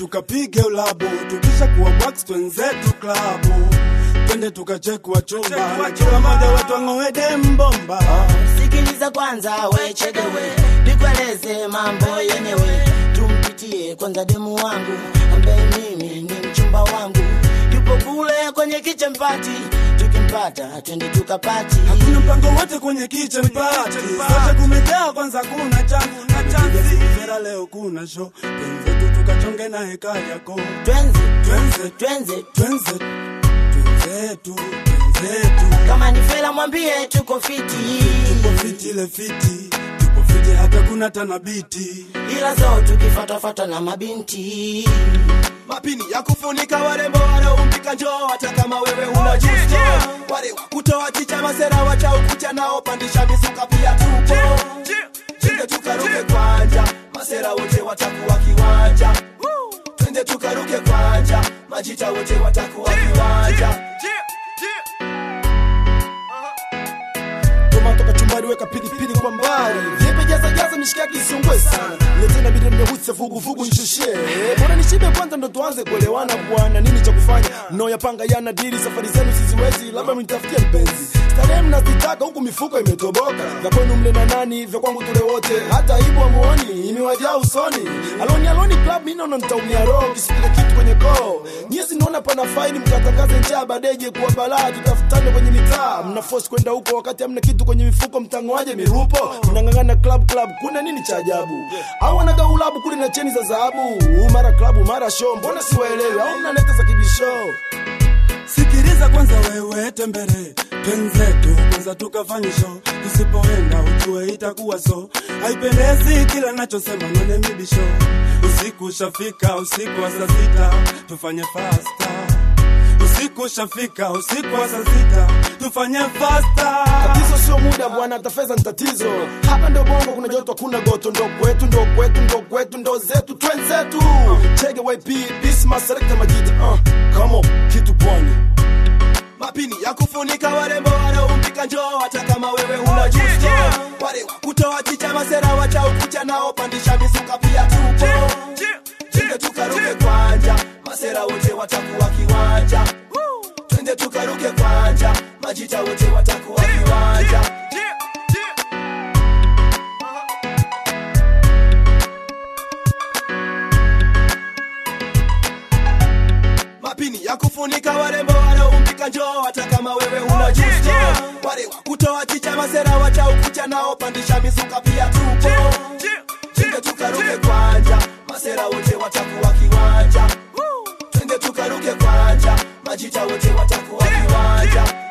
tukapige ulabu, tukisha kuwa wax twenzetu klabu, twende tukachekwa chumba, na kila moja wetu ang'oe dembomba. sikiliza kwanza wechedewe nikueleze mambo yenyewe tumpitie kwanza demu wangu ambaye mimi ni mchumba wangu yupo kule kwenye kichempati tukimpata twende tukapati Hakuna mpango wote kwenye kitchen party, sote kumejaa kwanza, kuna changu na chanzi. Vera leo kuna show, twenzetu tukachonge na heka yako, twenze twenze twenze twenze twenzetu twenzetu kama ni fela mwambie tuko fiti tupo fiti ile fiti tupo fiti hata kuna tanabiti ila zo tukifatafata na mabinti mapini ya kufunika warembo wanaompika njoo hata kama wewe una justo wale wa kutoa chicha masera wacha ukucha nao pandisha misuka pia tupo twende tukaruke kwanja masera wote watakuwa kiwanja twende tukaruke kwanja majita wote watakuwa kiwanja Toma toka chumbani weka pilipili kwa mbali Vipi jaza jaza mishikaki isungwe sana Letena bide mmehutse vugu vugu nishushe Bora nishibe kwanza ndo tuanze kuelewana bwana Nini cha kufanya mnaoyapanga yana dili Safari zenu siziwezi labda mnitafutie mpenzi Starehe mnazitaka huku mifuko imetoboka Vya kwenu mle na nani vya kwangu tule wote Hata ibu amuoni imewajaa usoni Aloni aloni club mimi naona nitaumia roho Kisipile kitu kwenye koo Nyezi naona pana faini mkatangaze njaa badeje kuwa balaa Tutafutane kwenye mitaa Mna force kwenda huko wakati hamna kitu kwenye mifuko mtangoaje mirupo Mnang'ang'ana club club kuna nini cha ajabu Au wanaga ulabu kule na cheni za dhahabu Mara club mara show mbona siwaelewi Au mnaleta za kibisho sikiliza kwanza wewe tembere twenzetu kwanza tukafanye show tusipoenda ujue itakuwa so haipendezi kila nachosema none mibisho usiku ushafika usiku wa saa sita tufanye fasta usiku ushafika usiku wa saa sita tufanye fasta Tatizo sio muda bwana, hata fedha ni tatizo. Hapa ndo bongo, kuna joto, hakuna goto, ndo kwetu, ndo kwetu, ndo kwetu, ndo zetu, twenzetu. Chege YP, Bisma, Selecta Majita, uh, come on, kitu pwani. Mapini ya kufunika warembo wanaompika njoo, hata kama wewe una justo. Wale wa kutoa chicha masera wacha ukucha nao pandisha misuka pia tupo. Twende tukaruke kwanja, masera wote watakuwa kiwanja. Twende tukaruke kwanja, majita wote watakuwa kiwanja. mapini ya kufunika warembo wanaompika njoo hata kama wewe una justo wale wa kutoa chicha masera wacha ukucha nao pandisha misuka pia tupo twende tukaruke kwanja masera wote watakuwa kiwanja twende tukaruke kwanja majita wote watakuwa kiwanja